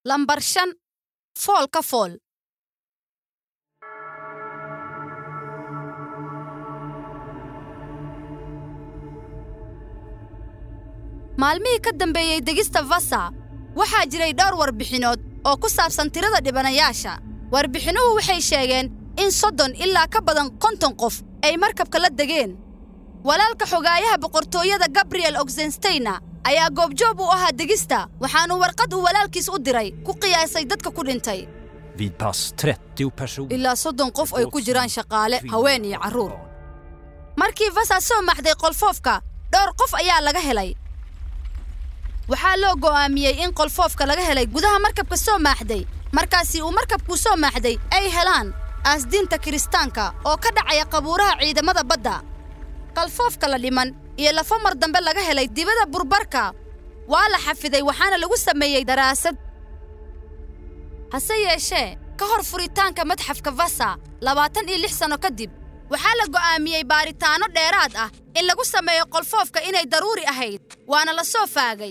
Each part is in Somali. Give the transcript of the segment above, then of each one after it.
lambar shan fool ka fool maalmihii ka dambeeyey degista vasa waxaa jiray dhowr warbixinood oo ku saabsan tirada dhibanayaasha warbixinuhu waxay sheegeen in soddon ilaa ka badan konton qof ay markabka la degeen walaalka xogaayaha boqortooyada gabriel oxensteyna ayaa goobjoob u ahaa degista waxaanuu warqad uu walaalkiis u diray ku qiyaasay dadka ku dhintay Vid pass 30 personer. ilaa soddon qof ay ku jiraan shaqaale haween iyo carruur markii vasa soo maxday qolfoofka dhowr qof ayaa laga helay waxaa loo go'aamiyey in qolfoofka laga helay gudaha markabka soo maaxday markaasi uu markabkuu soo maaxday ay helaan aasdiinta kiristaanka oo ka dhacaya qabuuraha ciidamada badda qalfoofka la dhiman iyo lafo mar dambe laga helay dibada burbarka waa la xafiday waxaana lagu sameeyey daraasad hase yeeshee ka hor furitaanka madxafka vasa labaatan iyo lix sanno kadib waxaa la go'aamiyey baaritaanno dheeraad ah in lagu sameeyo qolfoofka inay daruuri ahayd waana la soo faagay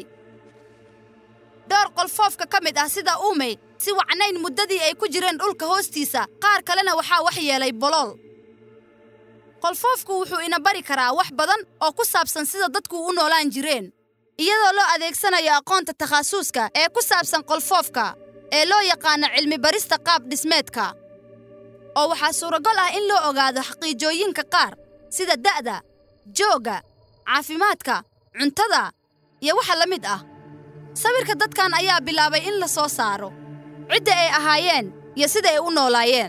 dhowr qolfoofka ka mid ah sida uumey si wacnayn muddadii ay ku jireen dhulka hoostiisa qaar kalena waxaa wax yeelay bolool qolfoofku wuxuu ina bari karaa wax badan oo ku saabsan sida dadku u noolaan jireen iyadoo loo adeegsanayo aqoonta takhasuska ee ku saabsan qolfoofka ee loo yaqaano cilmi barista qaab dhismeedka oo waxaa suuragal ah in loo ogaado xaqiijooyinka qaar sida da'da joogga caafimaadka cuntada iyo waxa la mid ah sawirka dadkan ayaa bilaabay in la soo saaro cidda ay ahaayeen iyo sida ay u noolaayeen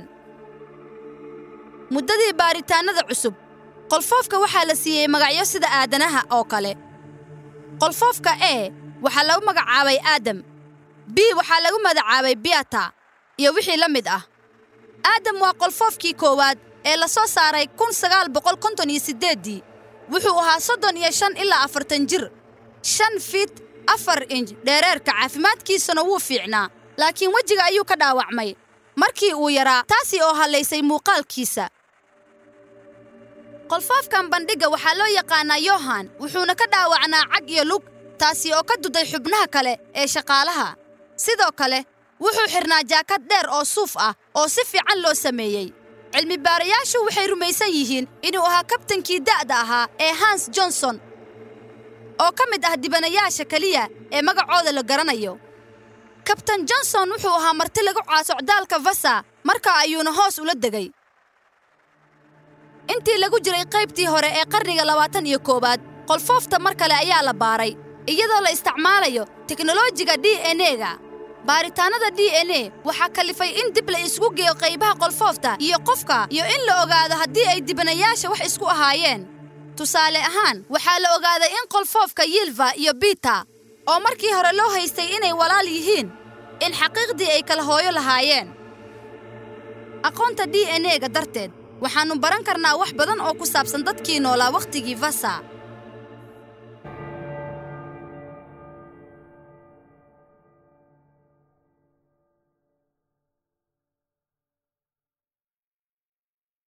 muddadii baaritaannada cusub qolfoofka waxaa la siiyey magacyo sida aadanaha oo kale qolfoofka e waxaa lagu magacaabay aadam b waxaa lagu magacaabay biata iyo wixii la mid ah aadam waa qolfoofkii koowaad ee la soo saaray kun sagaal boqol konton iyo siddeeddii wuxuu ahaa soddon iyo shan ilaa afartan jir shan fiit afar inj dheereerka caafimaadkiisuna wuu fiicnaa laakiin wejiga ayuu ka dhaawacmay markii uu yaraa taasi oo hallaysay muuqaalkiisa qolfoofkan bandhigga waxaa loo yaqaannaa yohan wuxuuna ka dhaawacnaa cag iyo lug taasi oo ka duday xubnaha kale ee shaqaalaha sidoo kale wuxuu xidhnaa jaakad dheer oo suuf ah oo si fiican loo sameeyey cilmibaarayaashu waxay rumaysan yihiin inuu ahaa kabtankii da'da ahaa ee hans johnson oo ka mid ah dibanayaasha keliya ee magacooda la garanayo kabtan johnson wuxuu ahaa marti lagu caasocdaalka vasa markaa ayuuna hoos ula degay intii lagu jiray qaybtii hore ee qarniga labaatan iyo koowaad qolfoofta mar kale ayaa la baaray iyadoo la isticmaalayo teknolojiga d n e-ga baaritaannada d n e waxaa kalifay in dib la isugu geeyo qaybaha qolfoofta iyo qofka iyo in la ogaado haddii ay dibanayaasha wax isku ahaayeen tusaale ahaan waxaa la ogaaday in qolfoofka yilva iyo bita oo markii hore loo haystay inay walaal yihiin in xaqiiqdii ay kala hooyo lahaayeen aqoonta d n e-ga darteed waxaannu baran karnaa wax badan oo ku saabsan dadkii noolaa wakhtigii vasa